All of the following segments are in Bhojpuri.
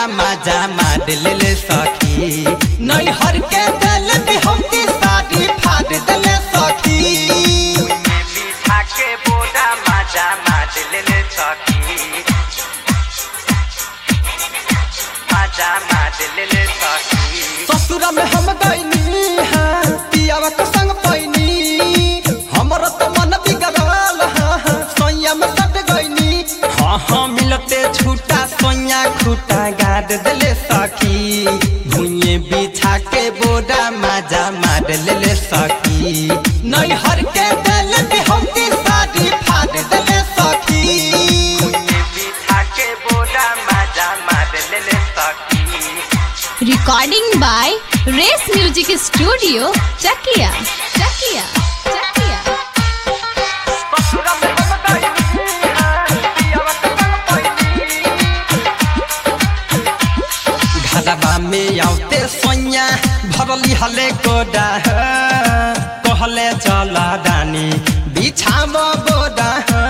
मजा मार ले सखी नैहर के दिल भी हमके साड़ी फाड़ दिले सखी बिछा के बोरा मजा मार ले सखी मजा मार ले सखी ससुरा में हम गईनी हाँ पियावा के संग पैनी हमर तो मन बिगड़ल हाँ हाँ सोया में सट गईनी हाँ हाँ मिलते छूटा सोया खूटा गाड़ दिले सखी भुइये बिछा के बोरा मजा मार ले सखी नैहर के दिल भी हमके साड़ी फाड़ दिले सखी बिछा के बोरा मजा मार ले सखी Recording by Race Music Studio, Chakia. Chakia. Chakia. ससुरा में हम गईनी हाँ पियावा के संग पैनी घरवा में आउते सोया भरली हले कोडा कहले चल रानी बिछाव बोडा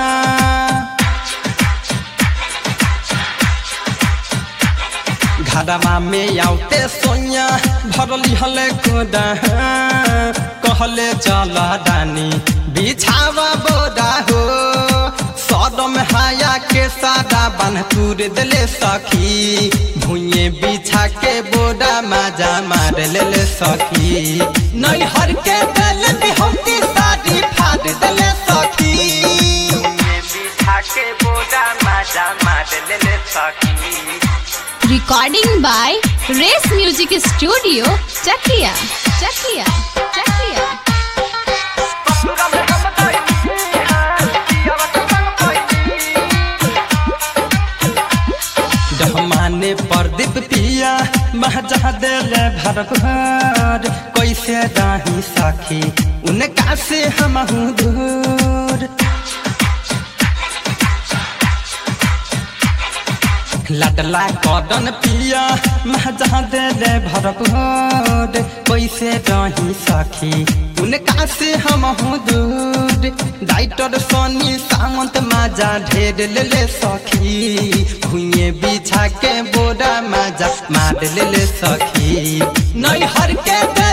घरवा में आउते सोया भरली हले कोडा कहले चल रानी बिछाव बोडा हो सदम हाया के सादा बन तूर दिले सखी भुइये बिछा के बोरा मजा मार ले सखी नैहर के दिल भी हमके साड़ी फाड़ दिले सखी बिछा के बोरा मजा मार ले सखी Recording by Race Music Studio, Chakia. Chakia. Chakia. ससुरा में हम गईनी हाँ पियावा के संग पैनी डहमाने प्रदीप पिया महजा दिले भर भर कैसे राही सखी उनका से हम दूर लडला कदन पिया महजा दिले भर भर कैसे रही सखी उनका से हम दूर डाइटर सोनी सामंत माजा ढेर ले ले सखी भुइये बिछा के बोरा माजा मार ले ले सखी नैहर के दिल